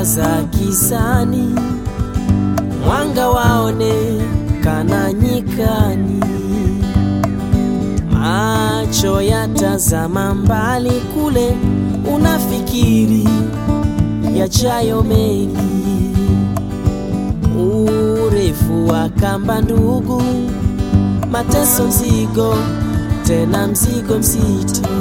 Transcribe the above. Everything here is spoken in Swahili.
mwangaza gizani, mwanga waonekana nyikani, macho yatazama mbali kule, unafikiri yajayo mengi, urefu wa kamba ndugu, mateso mzigo, tena mzigo mzito